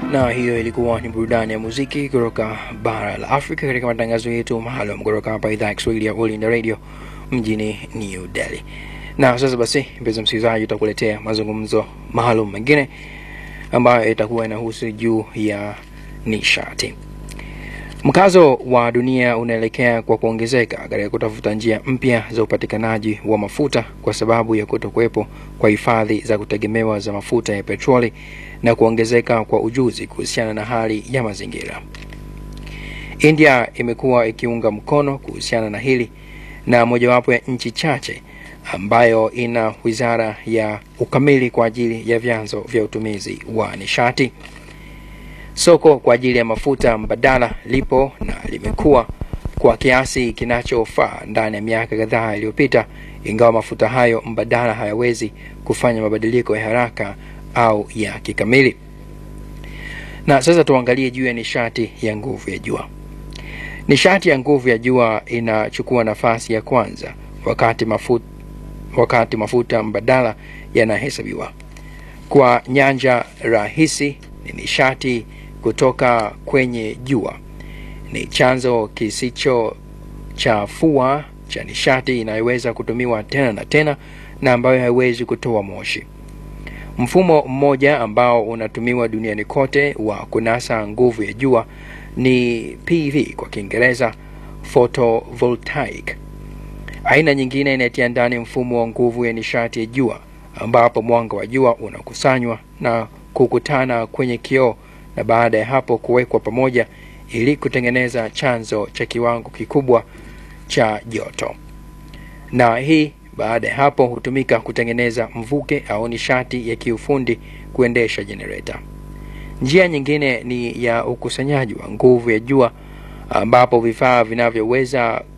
na hiyo ilikuwa ni burudani ya muziki kutoka bara la Afrika katika matangazo yetu maalum kutoka hapa idhaa ya Kiswahili ya All India Radio mjini New Delhi. Na sasa basi, mpenzi msikilizaji, utakuletea mazungumzo maalum mengine ambayo itakuwa inahusu juu ya nishati. Mkazo wa dunia unaelekea kwa kuongezeka katika kutafuta njia mpya za upatikanaji wa mafuta kwa sababu ya kutokuwepo kwa hifadhi za kutegemewa za mafuta ya petroli na kuongezeka kwa ujuzi kuhusiana na hali ya mazingira. India imekuwa ikiunga mkono kuhusiana na hili na mojawapo ya nchi chache ambayo ina wizara ya ukamili kwa ajili ya vyanzo vya utumizi wa nishati. Soko kwa ajili ya mafuta mbadala lipo na limekuwa kwa kiasi kinachofaa ndani ya miaka kadhaa iliyopita, ingawa mafuta hayo mbadala hayawezi kufanya mabadiliko ya haraka au ya kikamili. Na sasa tuangalie juu ya nishati ya nguvu ya jua. Nishati ya nguvu ya jua inachukua nafasi ya kwanza wakati mafuta, wakati mafuta mbadala yanahesabiwa. Kwa nyanja rahisi, ni nishati kutoka kwenye jua. Ni chanzo kisichochafua cha nishati inayoweza kutumiwa tena na tena na ambayo haiwezi kutoa moshi. Mfumo mmoja ambao unatumiwa duniani kote wa kunasa nguvu ya jua ni PV kwa Kiingereza, photovoltaic. Aina nyingine inatia ndani mfumo wa nguvu ya nishati ya jua ambapo mwanga wa jua unakusanywa na kukutana kwenye kioo na baada ya hapo kuwekwa pamoja ili kutengeneza chanzo cha kiwango kikubwa cha joto, na hii baada ya hapo hutumika kutengeneza mvuke au nishati ya kiufundi kuendesha jenereta. Njia nyingine ni ya ukusanyaji wa nguvu ya jua ambapo vifaa vinavyoweza